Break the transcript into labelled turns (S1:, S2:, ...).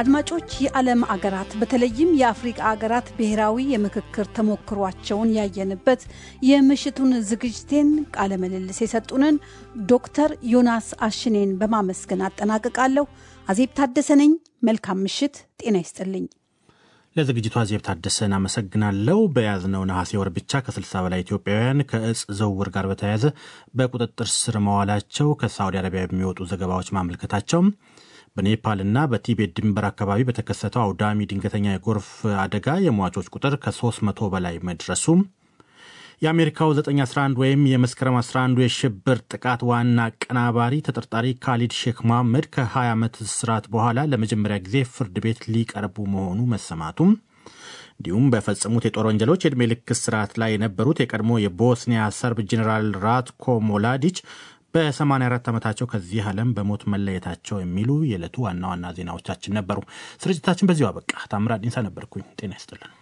S1: አድማጮች የዓለም አገራት በተለይም የአፍሪቃ አገራት ብሔራዊ የምክክር ተሞክሯቸውን ያየንበት የምሽቱን ዝግጅቴን ቃለ ምልልስ የሰጡንን ዶክተር ዮናስ አሽኔን በማመስገን አጠናቅቃለሁ። አዜብ ታደሰ ነኝ። መልካም ምሽት። ጤና ይስጥልኝ።
S2: ለዝግጅቱ አዜብ ታደሰን አመሰግናለሁ። በያዝነው ነሐሴ ወር ብቻ ከ60 በላይ ኢትዮጵያውያን ከእጽ ዝውውር ጋር በተያያዘ በቁጥጥር ስር መዋላቸው ከሳዑዲ አረቢያ የሚወጡ ዘገባዎች ማመልከታቸው በኔፓልና በቲቤት ድንበር አካባቢ በተከሰተው አውዳሚ ድንገተኛ የጎርፍ አደጋ የሟቾች ቁጥር ከ300 በላይ መድረሱ የአሜሪካው 911 ወይም የመስከረም 11 የሽብር ጥቃት ዋና አቀናባሪ ተጠርጣሪ ካሊድ ሼክ መሐመድ ከ20 ዓመት እስራት በኋላ ለመጀመሪያ ጊዜ ፍርድ ቤት ሊቀርቡ መሆኑ መሰማቱም እንዲሁም በፈጸሙት የጦር ወንጀሎች የዕድሜ ልክ እስራት ላይ የነበሩት የቀድሞ የቦስኒያ ሰርብ ጄኔራል ራትኮ ሞላዲች በ84 ዓመታቸው ከዚህ ዓለም በሞት መለየታቸው የሚሉ የዕለቱ ዋና ዋና ዜናዎቻችን ነበሩ። ስርጭታችን በዚሁ አበቃ። ታምራት ዲንሳ ነበርኩኝ። ጤና ይስጥልን።